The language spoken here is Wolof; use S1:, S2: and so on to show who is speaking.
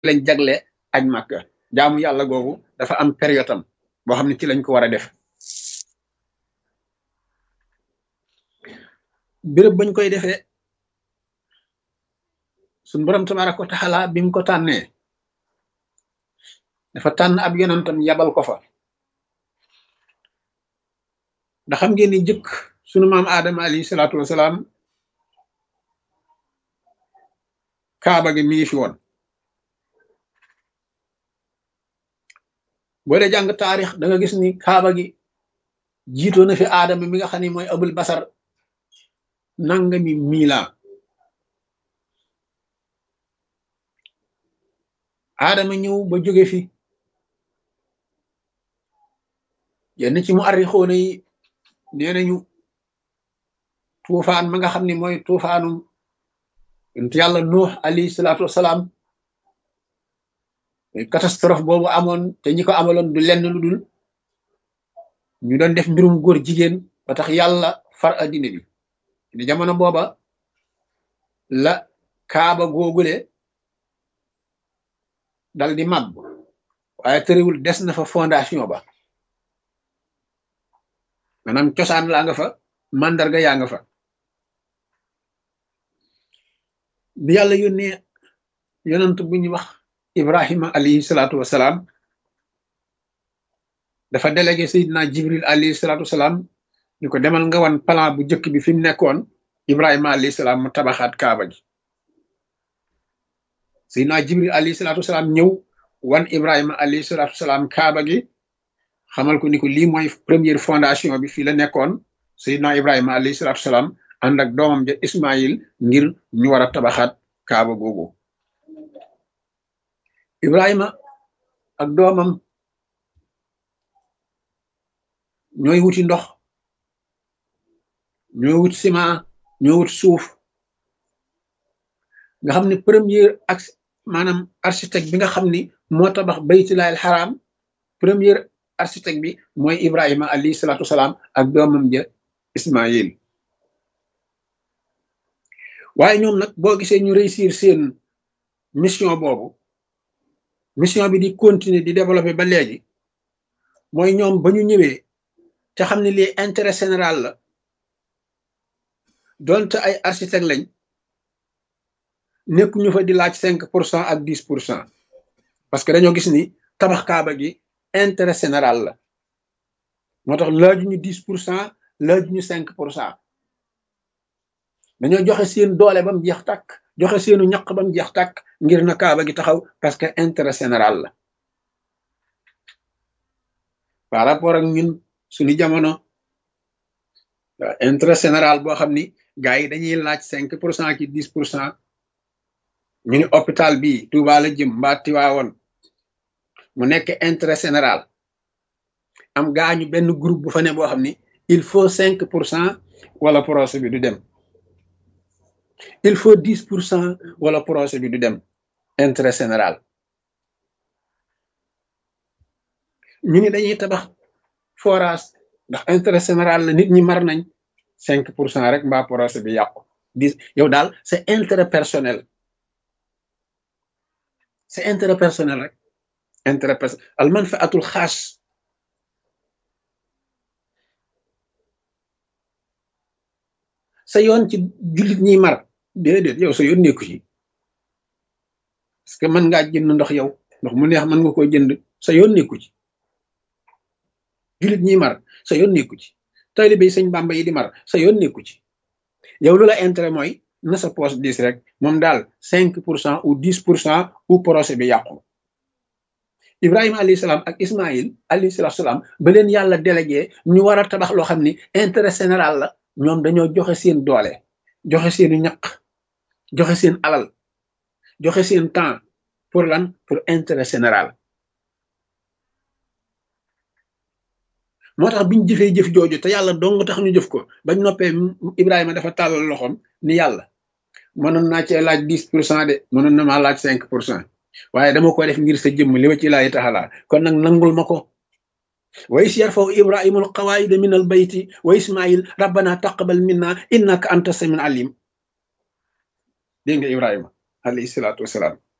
S1: lañ jagle aj màkka jaamu yàlla googu dafa am période am boo xam ne ci lañ ko war a def béréb bañ koy defee suñ borom tabaraka wa taala bi mu ko tànnee dafa tànn ab yonantam yabal ko fa ndax xam ngeen ni jëkk sunu maam aadama alayhi salaatu wasalaam kaaba gi mi ngi fi woon boo dee jàng taarix da nga gis ni kaaba gi jiitoo na fi aadama mi nga xam ne mooy abul basar nangami miila aadama ñëw ba jóge fi yenn ci mu arrixoona yi nee nañu tuufaan ma nga xam ne mooy tuufaanum yonent yàlla nuux alayhi salaatu wasalaam catastrophe boobu amoon te ñi ko amaloon du lenn lu dul ñu doon def mbirum góor jigéen ba tax yàlla far addina bi ni jamono booba la kaaba googule dal di màbb waaye tëriwul des na fa fondation ba maanaam cosaan laa nga fa mandarga yaa nga fa bi yàlla yónnee yonant bu ñu wax ibrahima alayhi salaatu wasalaam dafa délégué sayidina jibril alayhi salaatu wasalaam ñu ko demal nga wan plan bu njëkk bi fi mu nekkoon ibrahima alayhi salaam mu tabaxaat kaaba gi sayidina jibril alayhi salaatu wasalaam ñëw wan ibrahima alayhi salaatu wasalaam kaaba gi xamal ko ni ko lii mooy première fondation bi fii la nekkoon sayidina ibrahima alayhi salaatu wasalaam ànd ak doomam ja ismail ngir ñu war a tabaxaat kaaba googu ibrahima ak doomam ñooy wuti ndox ñooy wut ciment ñoo wut suuf nga xam ne premier ak maanaam architecte bi nga xam ni moo tabax baytullaahil xaraam premier architecte bi mooy ibrahima alayhi salaatu wasalaam ak doomam ja ismail waaye ñoom nag boo gisee ñu réussir seen mission boobu mission bi di continuer di développer ba léegi mooy ñoom ba ñu ñëwee te xam ne lii intérêt général la donte ay architecte lañ nekkuñu fa di laaj cinq pour cent ak dix pour cent parce que dañoo gis ni tabax kaaba gi intérêt général la moo tax laajuñu dix pour cent laajuñu cinq pour cent dañoo joxe seen doole ba mu jeex tàkk joxe seenu ñaq ba mu jeex tàkk ngir na kaaba gi taxaw parce que intérêt général la par rapport ak ñun suñu jamono intérêt général boo xam ni gars yi dañuy laaj cinq pour cent ki dix pour cent ñu ni hôpital bii Touba la jëm mbaa Tiwaawoon mu nekk intérêt général am gaañu benn groupe bu fa ne boo xam ni il faut cinq pour cent wala projet bi du dem il faut dix pour cent wala projet bi du dem intérêt général ñu ni dañuy tabax forage ndax intérêt général la nit ñi mar nañ cinq pour cent rek mbaa projet bi yàqu dix yow daal c'est intérêt personnel c'est intérêt personnel rek intérêt personnel al manfaatul xaas sa yoon ci jullit ñiy mar déedéet yow sa yoon nekku ci parce que mën ngaa jënd ndox yow ndox mu neex mën nga koo jënd sa yoon nekku ci jullit ñiy mar sa yoon nekku ci taalibe yi sëñ Bàmba yi di mar sa yoon nekku ci yow lu la intérêt mooy na sa poche dix rek moom daal cinq pour cent ou dix pour cent ou projet bi yàqu Ibrahima alayhi salaam ak Ismaïl alayhi salaam ba leen yàlla délégué ñu war a tabax loo xam ni intérêt général la ñoom dañoo joxe seen doole joxe seenu ñaq joxe seen alal joxe seen temps pour lan pour intérêt général moo tax biñ jëfee jëf jooju te yàlla dong tax ñu jëf ko bañ noppee Ibrahima dafa tàllal loxoom ni yàlla mënoon naa cee laaj dix pour cent de mënoon na maa laaj cinq pour cent waaye dama ko def ngir sa jëmm li wa ci laayi taxalaa kon nag nangul ma ko wa is yarfaw ibrahima alqawaida min albayti wa ismail rabbana taqabal minna innaka anta samin alim dégg nga ibrahima alayhi salaatu wasalaam